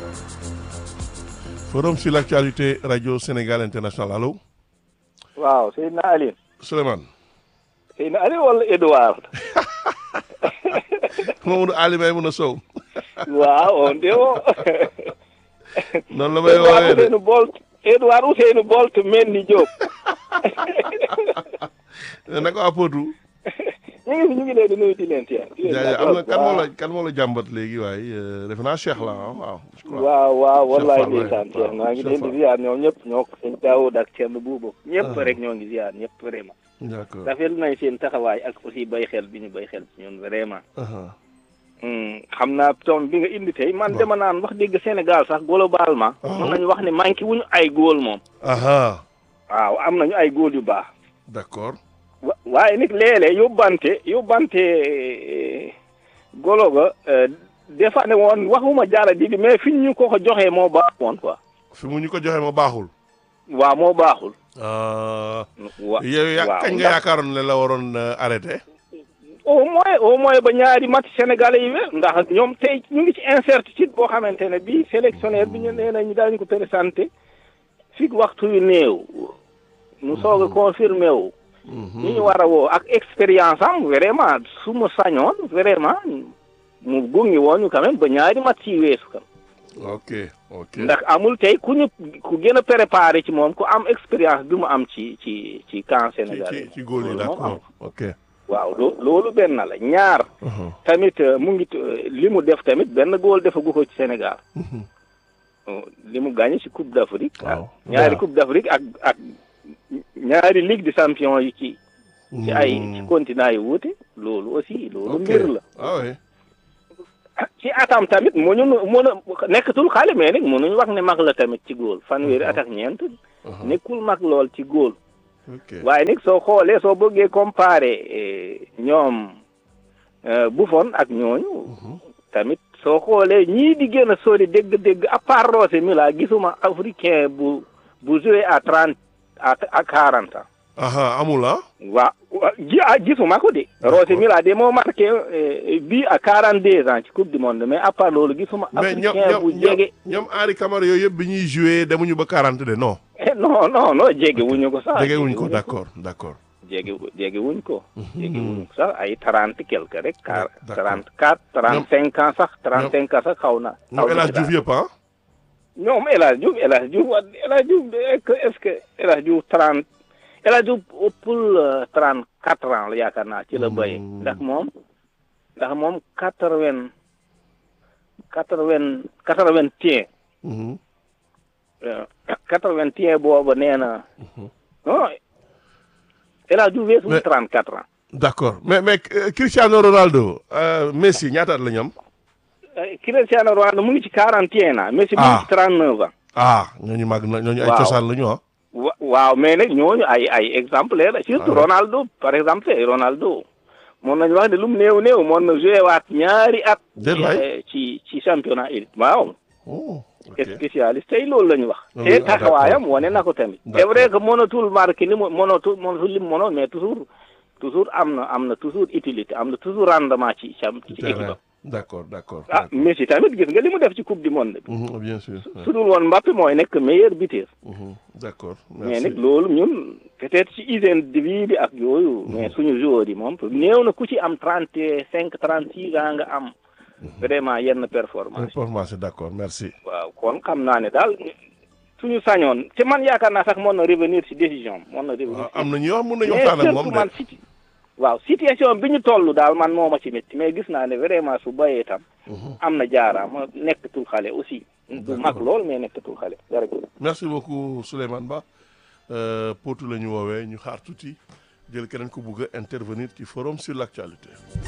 forum sur l'actualité radio Sénégal international allo. waaw Seydina Aliou. Souleymane. Seydina Aliou wala Edouard. Mamadou Ali may mun a sow. waaw on de o. noonu la may woowee de Ousseynou Bolt Edouard Ousseynou Bolt mel ni Diop. naka waa Potou. ñu ngi fi ñu ngi leen di nuyu di leen teel. jaajëf am na kan moo la kan moo la jàmbat léegi waaye defe naa Cheikh la ah waaw. je crois waaw waaw wallaay Fall, ndeysaan ouais. Cheikh maa ngi Cheikh leen di Fall. ziar ñoom ñëpp ñoo ko sëñ Daoud ak Thierno Boubou. ñëpp Ah. rek ñoo ngi ziar ñëpp vraiment. d'accord rafetlu nañ seen taxawaay ak aussi bay xel bi ñu bay xel ci ñun vraiment. aha Hmm, xam naa tom bi nga indi tey man Bon. dama naan wax dëgg Sénégal sax globalement. Ah. mën nañu wax ne manqué wuñu ay góol moom. aha waaw am nañu ay góol yu baax. d'accord wa waaye nag léeg-léeg yóbbante yóbbante eh, golo ga eh, des fois ne woon waxuma jaara di mais fi ñu ko ko joxee moo baaxoon quoi. fi mu ñu ko joxe ma baaxul. waaw moo baaxul. ah wa yow ya waaw kañ nga ndax yaakaaroon ne la waroon euh, arrêté. au moins au moins ba ñaari match sénégalais yi wér ndax ñoom tey ñu ngi ci incertitude boo xamante ne bii sélectionneur bi ñu nee nañu daañu ko présenté fii waxtu yu néew. mu soog a confirmé wu. ñi ñu war a woo ak expérience am vraiment su ma sañoon vraiment mu gungi woon ñu quand même ba ñaari match yi weesu kan ok ok ndax amul tey ku ñu ku gën a préparé ci moom ku am expérience bi mu am ci ci ci camp ci sénégalais ci ci góol yi loolu moom d'accord ok. waaw loo loolu benn la ñaar aha tamit euh, mu ngi euh, li mu def tamit benn góol defagu ko ci Sénégal mhm. Euh, li mu gagné ci Coupe d'Afrique Waaw. ak ñaari Waaw. Coupe d'Afrique ak ak ñaari Ligue des champions yi ci ci ay ci continent yi wuute loolu aussi loolu ok mbir la ah oui ci atam tamit mënu mën a nekkatul xale mais nag mënuñu wax ne mag la tamit ci góol fanweeri at ak ñeent aha nekkul mag lool ci góol ok waaye nag soo xoolee soo bëggee comparer eh, ñoom eh, Buffon ak ñooñu tamit soo xoolee ñii di gën a sori dégg-dégg à part Rosé Mila gisuma africain bu bu joué à trente à à quarante ans aha amul ah. waa wa- gi ah gisuma ko de D'accord. Rosé Mila de moo marqué eh, bii à quarante deux ans ci coupe du monde mais à part loolu gisuma mais ñoom africain bu ñoom jege ñoom Henri Camara yooyu yëpp bi ñuy joué demuñu ba 40 de non. Eh, non non non jege wuñu ko sax jege wuñ ko d'accord d'accord. jege jege wuñ ko jege wuñ ko sax ay trente quelque rek car D'accord. trente quatre trente cinq ans sax trente cinq ans sax xaw na xaw ñoom El na Hadj ci daal. Diouf yëpp ah. ñoom El Hadj Diouf El Hadj Diouf wa- El Hadj Diouf est-ce que est-ce que El Hadj Diouf trente El Hadj Diouf ëppul trente quatre ans la yaakaar naa ci la béyee Hmm. ndax moom ndax moom quatre vingt quatre vingt quatre vingt et Mhm. un quatre vingt et un booba nee na non El Hadj Diouf weesul Mais- trente quatre ans d'accord mais mais euh, Cristiano Ronaldo euh, Messi ñaata at la ñoom. Eh, Cristiano Ronaldo mu ngi ci quarante et un ans Messi mu ngi Ah. ci trente neuf ans ah ñooñu màgg na ñooñu ay Waaw. cosaan la ñu ah. wa waaw mais nag ñooñu ay ay exemplaire la surtout Ah. Ronaldo par exemple Ronaldo moon nañu wax ne lu mu néew néew moon na joué waat ñaari at Déet waay. eh, ci ci championnat élite waaw oh ok spécialiste tey loolu la ñu wax Ah te oui, ah, taxawaayam d'accord. wane na ko tamit c'est D'accord. vrai que mënatul marqué li mu mënatul mënatul li mu mënoon mais toujours toujours am na am na toujours utilité am na toujours rendement ci ci ci équipe am d'accord d'accord. ah d'accord. Messi tamit gis nga li mu def ci coupe du monde bi Mhm, bien sûr. ouais. su dul woon Mbappé mooy nekk meilleur buteur Mhm, d'accord mais merci. nag loolu ñun peut-être ci hygiène de vie bi ak yooyu mais suñu joueurs yi moom néew na ku ci am trente cinq trente six ans nga am vraiment yenn performance information d'accord merci. waaw kon xam naa ne daal suñu sañoon te man yaakaar naa sax mën na revenir ci décision mën na revenir waaw ci am na ñoo xam mën nañu mais waxtaan ak surtout moom man de. situ waaw situation bi ñu toll daal man moo ma ci métti mais gis naa ne vraiment su bayee tam am na jaaraama nekkatul xale aussi du mag lool mais nekkatul xale jërëjëf merci beaucoup Souleymane Ba Euh, Potou la ñu woowee ñu xaar tuuti jël keneen ku bugg a intervenir ci forum sur l'actualité.